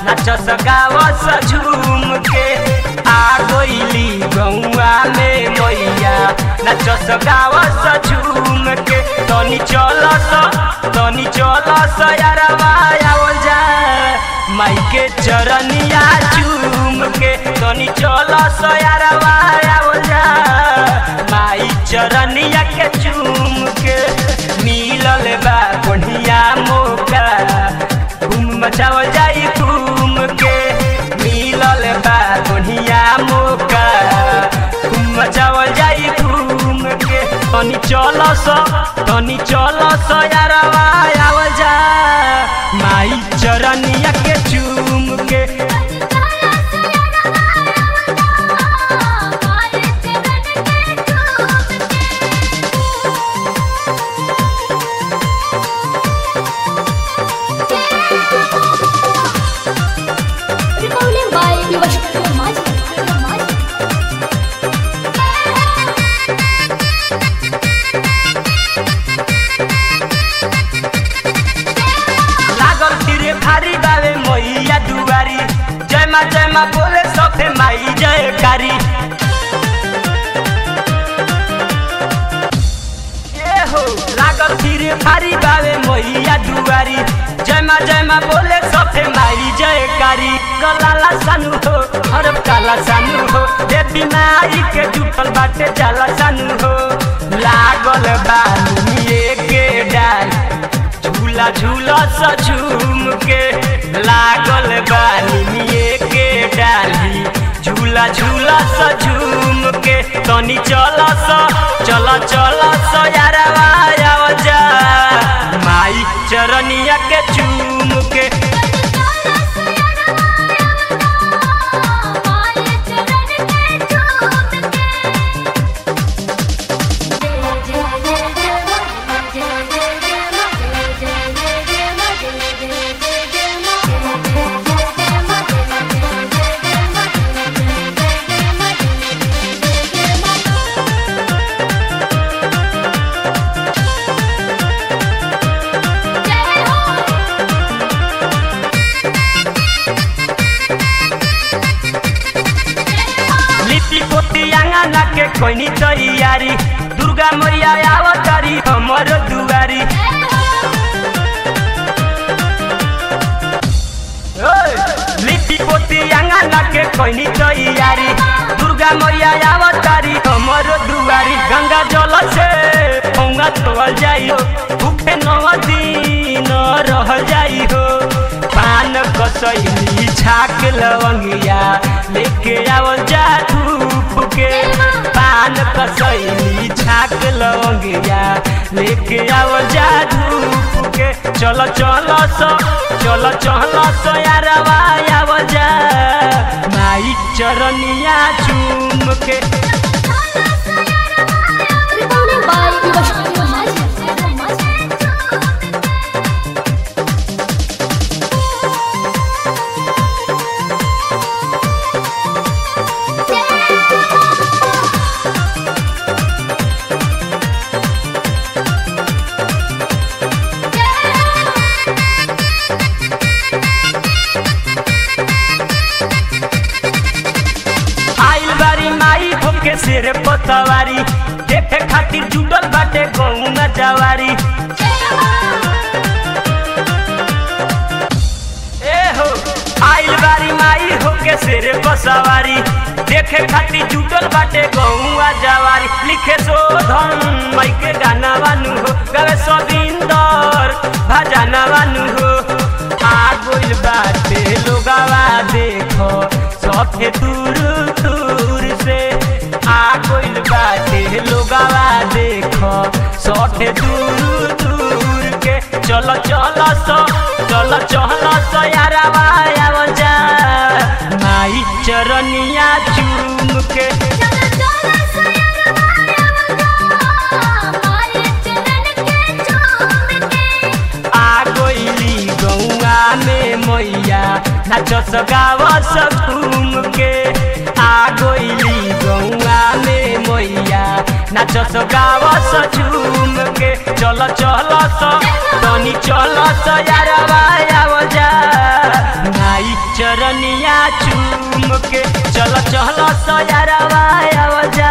नाचस गावस झूम के आ गईली गौआ में मैया नाचस गावस झूम के तनी चलस तनी चलस यारवा आवल जा माई के चरनिया चूम के तनी चलस यारवा आवल जा माई चरनिया के चूम के मिलल बा बढ़िया मौका घूम मचावल जाई घूम के मिलल बा बढ़िया मौका घूम मचावल जाई घूम के तनी चलस तनी चलस यारवा आवल जा माई चरनिया के चूम के Recording by Vivashkar Maji. लागल फिरे भारी बावे मैया दुआरी जय माँ जय माँ बोले सफे माई जयकारी ए हो लागल फिरे भारी बावे मैया दुआरी जय माँ जय माँ बोले सफे माई जयकारी गलाला सानू हो हरब काला सानू हो देवी माई के जुटल बाटे जाला सानू हो लागल बानिए के डाल झूला झूला सा झूम के लागल बानिए के डाली झूला झूला सा झूम के तनी चल सा चल चल सा यारवा आव जा माई चरनिया के चूम के लिट्टी पोती आंगना के कोइनी तैयारी दुर्गा मैया आवतारी हमर दुआरी ओए, लिट्टी पोती आंगना के कोइनी तैयारी दुर्गा मैया आवतारी हमर दुआरी गंगा जल से पौंगा तोल जाई हो भूखे नौ दिन रह जाई हो पान कसैली छाक लवंगिया लेके आवल जा धूप के पान कसैली छाक लवंगिया लेके आवल जा धूप के चल चल सो चल चल सो यारवा आवल जा माई चरनिया चूम के Recording by Vivashkar Maji. आइल बारी माई होके सिर पतवारी देखे खातिर जुटल बाटे गौना जवारी ए हो आइल बारी माई होके सिर पसवारी देखे खातिर जुटल बाटे गौआ जवारी लिखे शोधन माई के गाना बानू हो गवे सबिंदर भजना बानू हो आ गइल बाटे लोगावा देखो सफे दूर दूर से आ गइल बाटे लोगावा देखो सफे दूर दूर के चल चल सो चल चल सो यारवा आव जा माई चरनिया चूम के आ गइली गौआ में मैया नाचस गावस घूम के आ गइली गौआ में मैया नाचस गावस झूम के चल चल स तनी चल स यारवा आवल जा नाई चरनिया चूम के चल चल स यारवा आवल जा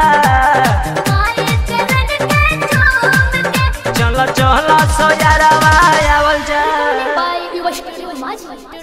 चल चल स यारवा आवल जा by Vivash Maji.